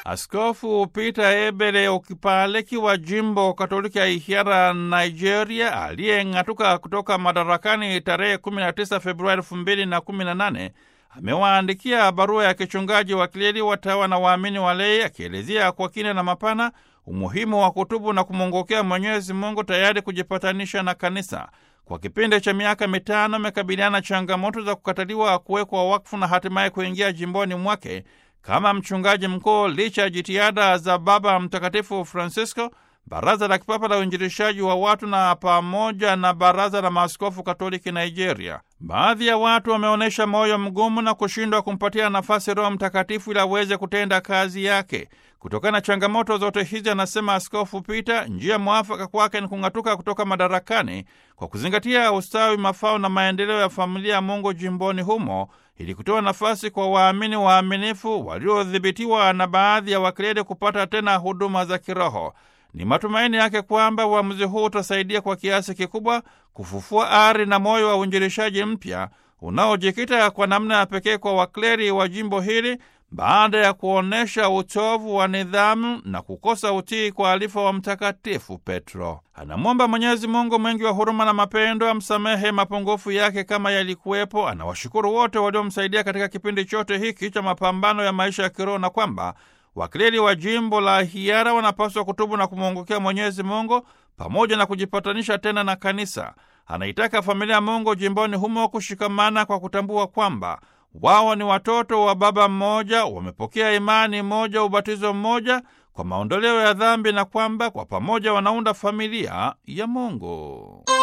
Askofu Peter Ebere Okipaleki wa jimbo Katoliki ya Ihiara, Nigeria, aliyeng'atuka kutoka madarakani tarehe 19 Februari 2018 amewaandikia barua ya kichungaji wa kleri, watawa na waamini walei, akielezea kwa kina na mapana umuhimu wa kutubu na kumwongokea Mwenyezi Mungu, tayari kujipatanisha na kanisa. Kwa kipindi cha miaka mitano amekabiliana changamoto za kukataliwa kuwekwa wakfu na hatimaye kuingia jimboni mwake kama mchungaji mkuu, licha ya jitihada za Baba Mtakatifu Francisco, Baraza la Kipapa la Uinjilishaji wa Watu na pamoja na Baraza la Maaskofu Katoliki Nigeria. Baadhi ya watu wameonyesha moyo mgumu na kushindwa kumpatia nafasi Roho Mtakatifu ili aweze kutenda kazi yake. Kutokana na changamoto zote hizi, anasema Askofu Peter, njia mwafaka kwake ni kung'atuka kutoka madarakani kwa kuzingatia ustawi, mafao na maendeleo ya familia ya Mungu jimboni humo ili kutoa nafasi kwa waamini waaminifu waliodhibitiwa na baadhi ya wakleri kupata tena huduma za kiroho. Ni matumaini yake kwamba uamuzi huu utasaidia kwa kiasi kikubwa kufufua ari na moyo wa uinjilishaji mpya unaojikita kwa namna ya pekee kwa wakleri wa jimbo hili baada ya kuonyesha utovu wa nidhamu na kukosa utii kwa alifa wa Mtakatifu Petro. Anamwomba Mwenyezi Mungu mwingi wa huruma na mapendo amsamehe mapungufu yake kama yalikuwepo. Anawashukuru wote waliomsaidia katika kipindi chote hiki cha mapambano ya maisha ya kiroho na kwamba wakleri wa jimbo la Hiara wanapaswa kutubu na kumwongokea Mwenyezi Mungu pamoja na kujipatanisha tena na kanisa. Anaitaka familia ya Mungu jimboni humo kushikamana kwa kutambua kwamba wao ni watoto wa Baba mmoja, wamepokea imani moja, ubatizo mmoja kwa maondoleo ya dhambi, na kwamba kwa pamoja wanaunda familia ya Mungu.